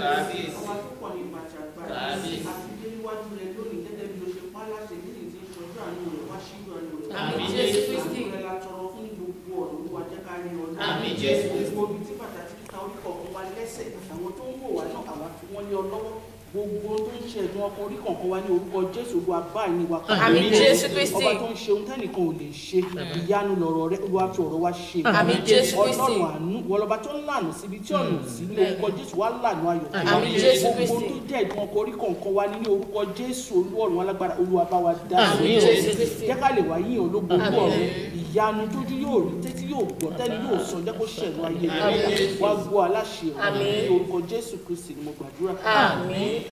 Kábíyèsí. Àwa tó pọ̀ ní ìbàjẹ́ àgbáyé. Kábíyèsí. Àti dé níwájú rẹ lónìí gẹ́gẹ́ bí o ṣe pa á láṣẹ bí ní ti ń ṣojú àánú rẹ̀ wá síjú àánú rẹ̀. Àmín Jésù Kristi. Àánú rẹ̀ la tọrọ fún gbogbo ọ̀nà Olúwa jẹ́ ká rí ọdún. Àmín Jésù Kristi. Gbogbo ibi tí pàtàkì kíka orí kọ̀ọ̀kan wa lẹ́sẹ̀ àtàwọn tó ń wò wá náà àwa fi wọ́n lé ọ lọ́wọ́. Gbogbo tó ń ṣe ẹ̀dùn ọkàn orí kọ̀ọ̀kan wa ní orúkọ Jésù Olúwa báyìí ni wa ká. Àmín Jésù Kristi. Ọba tó ń ṣe ohun tẹ́nìkan ò lè ṣe. Ìyanu lọ̀rọ̀ rẹ̀ Olúwa fi ọ̀rọ̀ wa ṣe. Àmín Jésù Kristi. Ọlọ́run àánú wọlọba tó ń lànà síbi tí ọ̀nà ò sí ní orúkọ Jésù wá lànà ayọ̀. Àmín Jésù Gbogbo Kristi. tó jẹ́ ìdùn ọkọ̀ orí kọ̀ọ̀kan wa ní ní orúkọ Jésù Olúọ̀run alágbára Olúwa bá wa dá sí. Àmín Jésù Kristi. Jẹ́ ká lè wá yíyan ológun Olúọ̀run. Ìyanu tójú yóò rí tẹ́tí yóò gbọ́ tẹ́ni yóò sọ jẹ́ kó ṣẹ̀nu ayé rẹ̀. Wá gbọ́ aláṣẹ ọ̀rọ̀ Àmín. ní orúkọ Jésù Kristi ni mo gbàdúrà. Àmín.